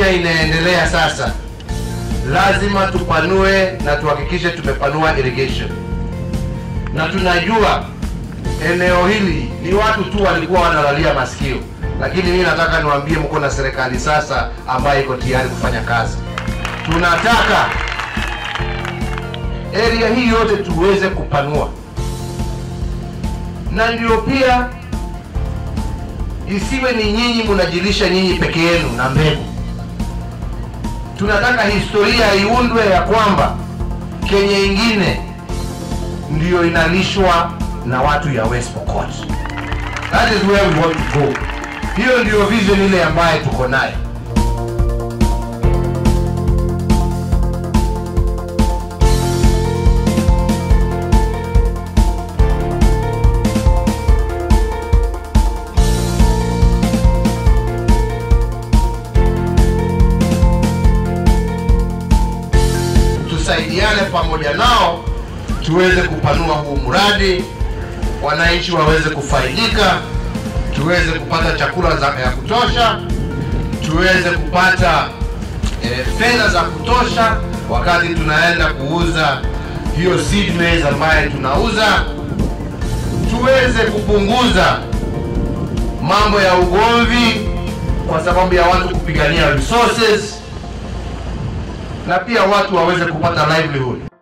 dunia inaendelea sasa, lazima tupanue na tuhakikishe tumepanua irrigation, na tunajua eneo hili ni watu tu walikuwa wanalalia masikio, lakini mimi nataka niwaambie, mko na serikali sasa ambayo iko tayari kufanya kazi. Tunataka area hii yote tuweze kupanua, na ndio pia isiwe ni nyinyi mnajilisha nyinyi peke yenu na mbegu. Tunataka historia iundwe ya kwamba Kenya ingine ndiyo inalishwa na watu ya West Pokot. That is where we want to go. Hiyo ndiyo vision ile ambaye tuko nayo. tusaidiane pamoja nao tuweze kupanua huu mradi, wananchi waweze kufaidika, tuweze kupata chakula za, ya kutosha, tuweze kupata eh, fedha za kutosha wakati tunaenda kuuza hiyo seed maize ambaye tunauza, tuweze kupunguza mambo ya ugomvi kwa sababu ya watu kupigania resources na pia watu waweze kupata livelihood.